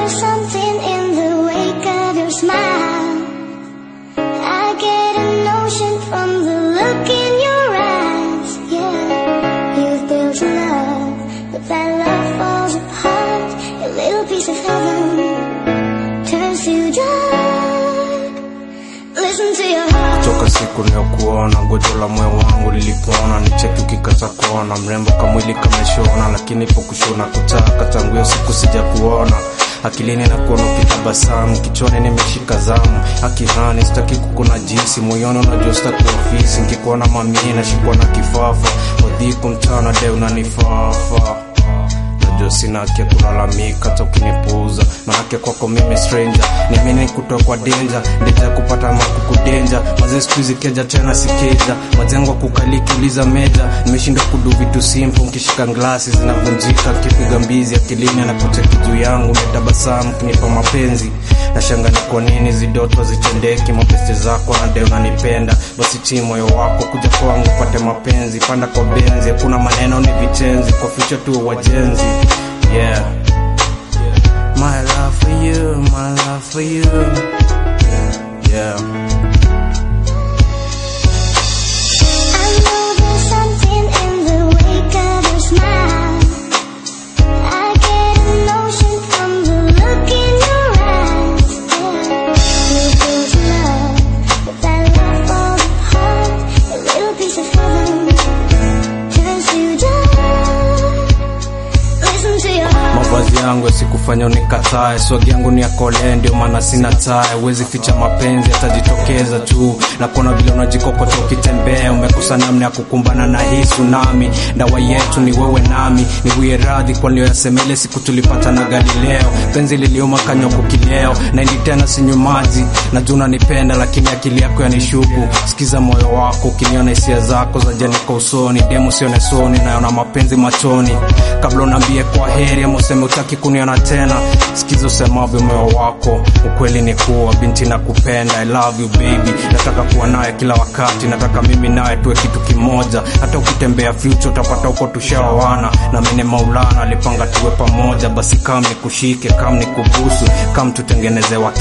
there's something in the wake of your smile. I get a notion from the look in your eyes. Yeah, you've built a love, but that love falls apart. A little piece of heaven turns to dark. Listen to your heart. toka siku niliyokuona gojo la moyo wangu lilipona nicheki ukikata kona mrembo kamwili kameshona lakini po kushona kutaka tangu hiyo siku sija kuona akilini na kuona ukitabasamu kichwani nimeshika zamu akihani sitaki kukuna jinsi moyoni unajua sitaki ofisi nkikuona mamii nashikwa na kifafa wadhiku mchana de unanifaafa najua sina haki ya kulalamika hata ukinipuuza manake kwako mimi stranger niamini kutoa kwa denja ndeja kupata makukudenja mazee siku hizi keja tena sikeja majengo kukaliki uliza meja nimeshindwa kudu vitu simple nkishika glasi zinavunjika kipiga mbizi akilini anakucheki juu yangu metabasamu kinipa mapenzi nashanga ni kwa nini zidoto zitendeki mapeste zako na de unanipenda basi tii moyo wako kuja kwangu pate mapenzi panda kwa benzi hakuna maneno ni vitenzi kwa ficha tu wajenzi yeah my love for you my love for you yeah I know there's something in the wake of your smile. I get a notion from the look in your eyes. Yeah, you built a love, but that love falls apart. A little piece of heaven turns to dust. Listen to your heart. mavazi yangu yasikufanya unikatae swagi yangu ni yakole ndio maana sina tae huwezi ficha mapenzi yatajitokeza tu na kuona vile unajikokota ukitembea umekosa namna ya kukumbana na hii tsunami ndawa yetu ni wewe nami niwie radhi kwa niliyoyasemele siku tulipata na galileo penzi liliuma kanywa kukileo naindi tena sinywi maji najua unanipenda lakini akili yako yanishuku sikiza moyo wako ukiniona hisia zako za janika usoni demu sione soni naona mapenzi machoni kabla unaambie kwa heri ama useme utaki kuniona tena sikiza usemavyo moyo wako ukweli ni kuwa binti na kupenda i love you baby nataka kuwa naye kila wakati nataka mimi naye tuwe kitu kimoja hata ukitembea future utapata huko tushaoana na mine maulana alipanga tuwe pamoja basi kam nikushike kam nikubusu kam tutengenezewa